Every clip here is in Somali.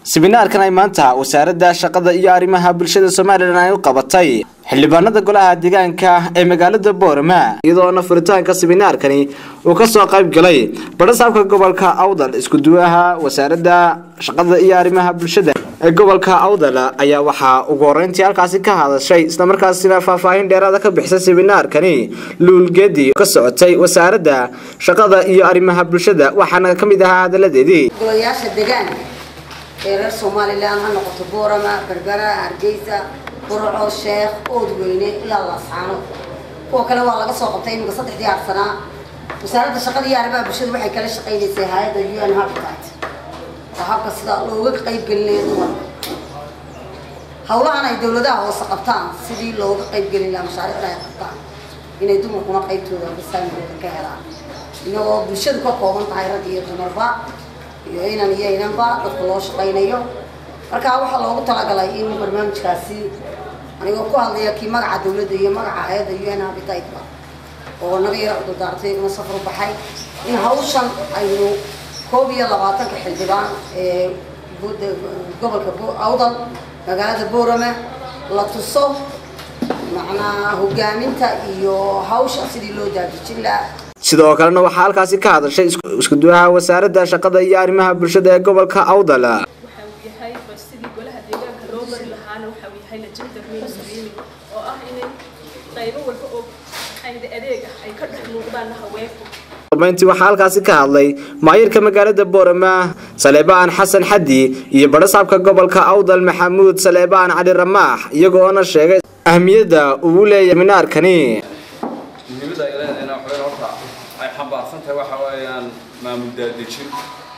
siminaarkan ay maanta wasaaradda shaqada iyo arrimaha bulshada somalilan ay u qabatay xildhibaanada golaha deegaanka ee magaalada boorama iyadoona furitaanka siminaarkani uu kasoo qayb galay badhasaabka gobolka awdal iskuduwaha wasaaradda shaqada iyo arrimaha bulshada ee gobolka awdal ayaa waxaa ugu horeyntii halkaasi ka hadashay islamarkaasina faahfaahin dheeraada ka bixisay siminaarkani luulgeedi ka socotay wasaaradda shaqada iyo arrimaha bulshada waxaana ka mid ahaa hadaladeedii golayaasha deegaanka ee reer somalilan ha noqoto boorama berbera hargeysa burco sheekh oodweyne ilaa laascaano kuwa kale waa laga soo qabtay iminka saddexdii arsanaa wasaaradda shaqada iyo arrimaha bulshada waxay kala shaqaynaysay hay-adda u n habitat oo habka sida looga qayb gelinaya dumarka hawlahan ay dawladaha hoose qabtaan sidii looga qayb gelin lahaa mashaariicda ay qabtaan inay dumarkuna qaybtooda basaamigooda ka helaan inagoo bulshadu ka kooban tahay rag iyo dumarba iyo inan iyo inanba dadka loo shaqaynayo markaa waxaa loogu talagalay in barnaamijkaasi anigoo ku hadlaya kii magaca dawladda iyo magaca hay-adda u n habititba oo naga yara cudurdaartay iguna safar baxay in hawshan aynu koob iyo labaatanka xildhibaan ee gobolka awdal magaalada boorame la tuso macnaa hogaaminta iyo hawsha sidii loo daadijin lahaa sidoo kalena waxaa halkaasi ka hadashay iskuduwaha wasaaradda shaqada iyo arrimaha bulshada ee gobolka awdal waxa uu yahay sidii golaha deegaanka loo bari lahaana waxa uu yahay legenda mainstreaming oo ah inay qaybo walba oo maxayda adeeg ah ay ka dhex muuqdaan haweenku dambeyntii waxaa halkaasi ka hadlay maayirka magaalada boorama saleebaan xasan xaddi iyo badhasaabka gobolka awdal maxamuud saleebaan cali ramaax iyagoona sheegay ahmiyadda uu leeyahay seminaarkani muhiimadda ay leedahayna waxay horta ay xambaarsan tahay waxa weeyaan maamul daadejin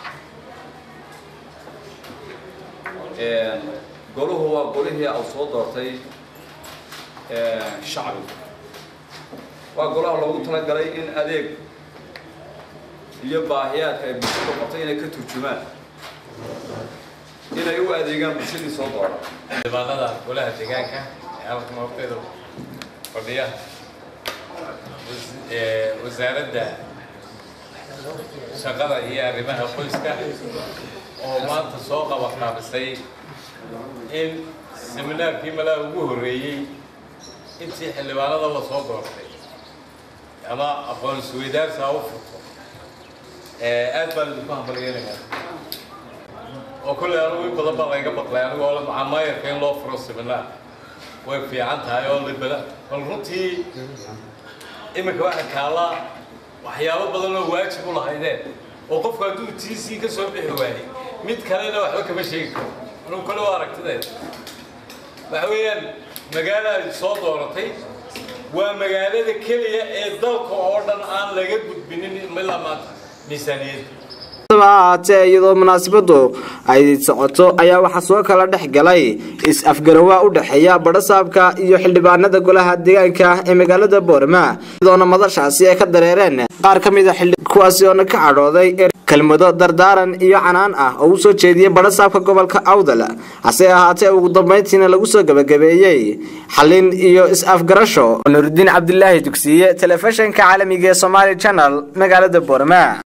goluhu waa golihii au soo doortay shacbiga waa golaha loogu talagalay in adeeg iyo baahiyaadka ay bulshada qabtay inay ka turjumaan inay u adeegaan bulshadii soo doora xildhibaanada golaha deegaanka ee halkan horteeda fadhiya wasaaradda shaqada iyo arrimaha qoyska oo maanta soo qabaqaabisay in seminaarkii malaa ugu horreeyey intii xildhibaanada la soo doortay ama aqoonsi weydaarsi ha u furto aad baan idinku hambalyeelayaa oo kolley anigu in badan baa layga baqlay anigoo la macamayarka in loo furo seminaar way fiican tahay oo libada bal runtii iminka waxaa kaallaa waxyaabo badan oo waajib u lahaydeen oo qofku hadduu t c ka soo bixi waayey mid kalena waxba kama sheegi karo anugu kale waa aragtideed waxa weeyaan magaalaad soo dooratay waa magaalada keliya ee dalka oo dhan aan laga gudbinin ilaa maanta miisaaniyadda ahaatee iyadoo munaasabadu ay socoto ayaa waxaa soo kala dhex galay is-afgarawaa u dhexeeya badhasaabka iyo xildhibaanada golaha deegaanka ee magaalada boorama iyadoona madashaasi ay ka dareereen qaar ka mid a kuwaasi oona ka cadhooday kelmado dardaaran iyo canaan ah oo u soo jeediyey badhasaabka gobolka awdal hase ahaatee ugu dambeyntiina lagu soo gebagabeeyey xalin iyo is-afgarasho nurudiin cabdilaahi dugsiye telefishinka caalamiga ee somaali janal magaalada boorama